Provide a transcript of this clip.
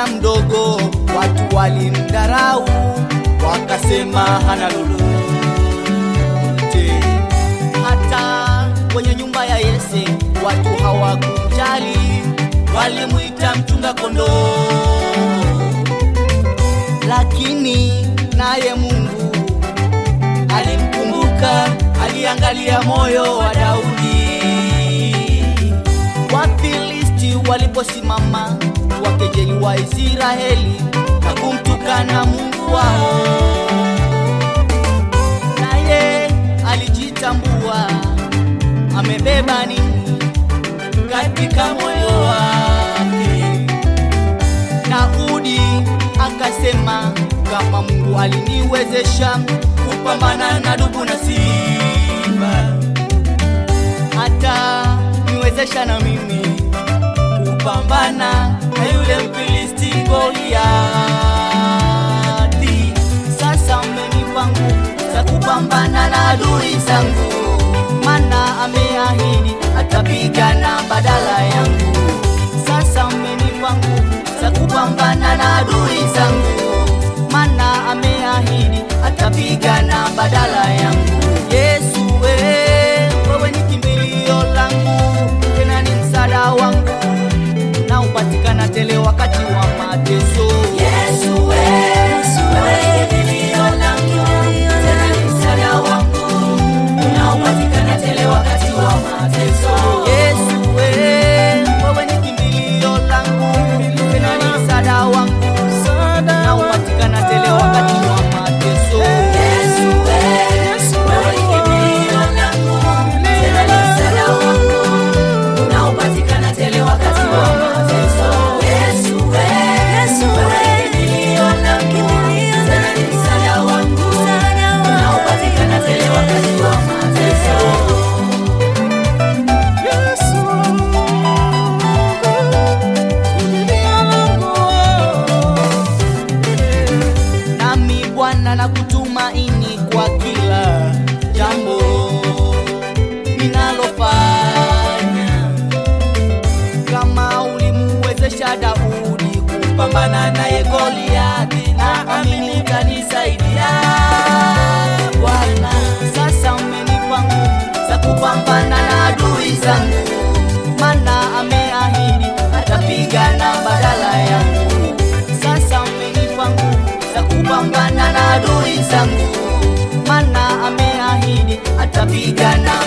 kijana mdogo, watu walimdharau, wakasema hana lolote. Hata kwenye nyumba ya Yese watu hawakumjali, walimwita mchunga kondoo, lakini naye Mungu alimkumbuka, aliangalia moyo wa Daudi. Wafilisti waliposimama wakejeli wa Israeli na kumtukana Mungu wao, naye alijitambua amebeba nini katika moyo wake. Daudi akasema, kama Mungu aliniwezesha kupambana na dubu na simba, hata niwezesha na mimi kupambana na yule Mfilisti Goliati. Sasa mmenipa nguvu za kupambana na adui zangu, mana ameahidi atapigana badala yangu. Sasa mmenipa nguvu za kupambana na adui zangu, mana ameahidi atapigana badala yangu. Yesu we, wewe ni kimbilio langu, tena ni msaada wangu na upatikana tele wakati wa mateso. Yesu we, wewe kimbilio langu, tena ni msaada wangu, unaopatikana tele wakati wa mateso. Yesu we, wewe ni kimbilio langu, tena ni msaada wangu, na upatikana tele wakati wa mateso. Yesu we, wewe ni kimbilio langu, tena ni msaada wangu, unaopatikana tele wakati wa mateso. Yesu we, wewe ni kimbilio langu, tena ni msaada wangu, unaopatikana tele wakati wa mateso. Nami Bwana na kutumaini kwa kila jambo ninalofanya, kama ulimuwezesha Daudi kupambana naye Goliathi, na amini utanisaidia Bwana. Sasa umenipa nguvu za kupambana na adui zangu, mana ameahidi atapigana badala yangu. Sasa umenipa nguvu za kupambana na adui zangu, mana ameahidi atapigana